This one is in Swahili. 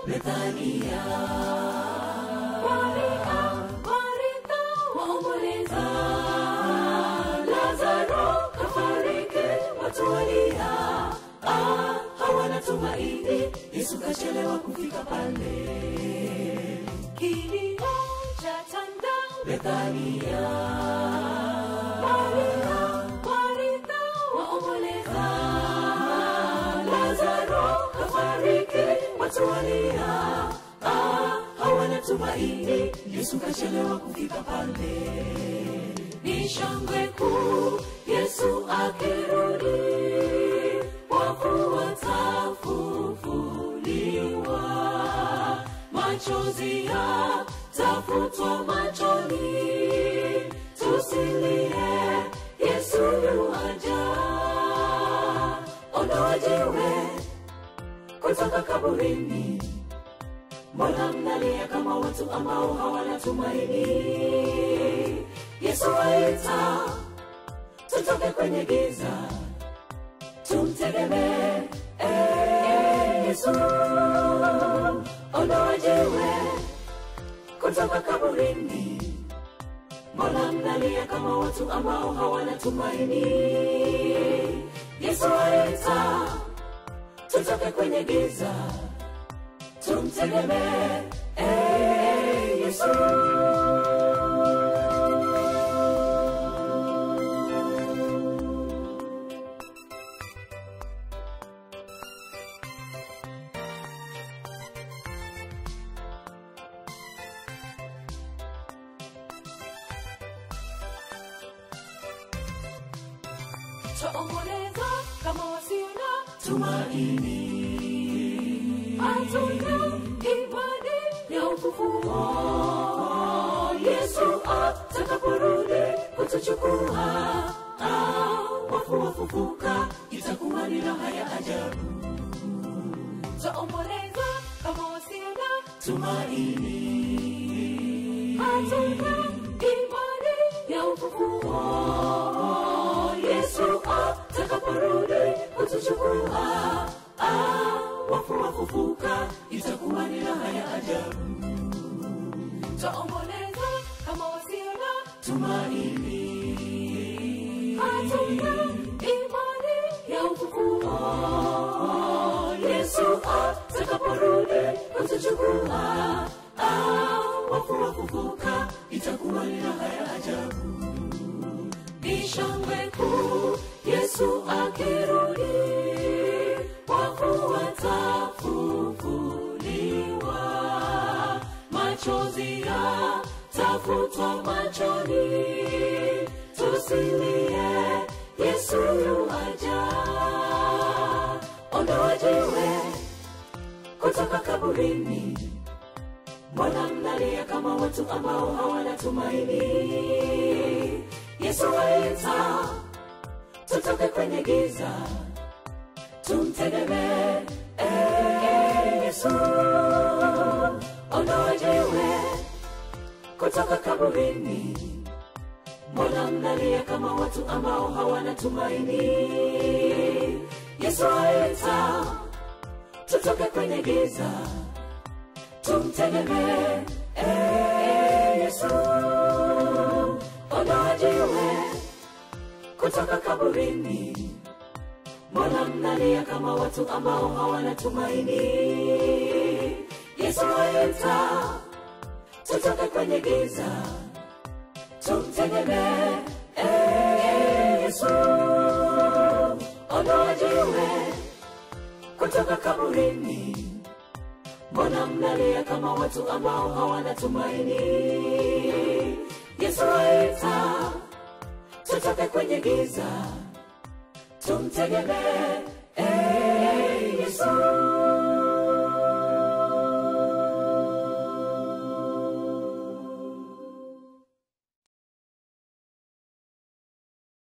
Bethania. Maria, Martha waomboleza, Lazaro kafariki, watu walia, ah, hawana tumaini, Yesu kachelewa kufika pale. Kilio cha tanda Bethania. Maria, Martha waomboleza, Lazaro kafariki, watu walia, ah, hawana tumaini, Yesu kachelewa kufika pale. Ni shangwe kuu, Yesu akirudi, wafu watafufuliwa, machozi yatafutwa machoni, tusilie, Yesu yuaja, ondoa jiwe kutoka kaburini. Mbona mnalia kama watu ambao hawana tumaini? Yesu aita, tutoke kwenye giza, tumtegemee eh, Yesu. Ondoa jiwe kutoka kaburini. Mbona mnalia kama watu ambao hawana tumaini? Yesu aita, tutoke kwenye giza tumtegemee eh, Yesu. Twaomboleza kama wasio na tumaini hatuna imani ya ufufuo. Yesu atakaporudi kutuchukua, ah, wafu wafufuka, itakuwa ni raha ya ajabu. Twaomboleza kama wasio na tumaini, hatuna imani ya ufufuo. Yesu atakaporudi kutuchukua, ah, wafu wafufuka, itakuwa ni raha ya ajabu. Twaomboleza kama wasio na tumaini, hatuna imani ya ufufuo. Yesu atakaporudi kutuchukua, ah, wafu wafufuka, itakuwa ni raha ya ajabu. Ni shangwe kuu, Yesu akirudi wafu watafufuliwa, machozi yatafutwa machoni, tusilie, Yesu yuaja. Ondoa jiwe kutoka kaburini, mbona mnalia kama watu ambao hawana tumaini? Yesu aita, tutoke kwenye giza tumtegemee eh, Yesu. Ondoa jiwe kutoka kaburini, mbona mnalia kama watu ambao hawana tumaini? Yesu aita, tutoke kwenye giza, tumtegemee eh, Yesu. Ondoa jiwe kutoka kaburini mbona mnalia kama watu ambao hawana tumaini? Yesu aita, tutoke kwenye giza, tumtegemee eh, Yesu. Ondoa jiwe kutoka kaburini, mbona mnalia kama watu ambao hawana tumaini? Yesu aita, tutoke kwenye giza tumtegemee eh, Yesu.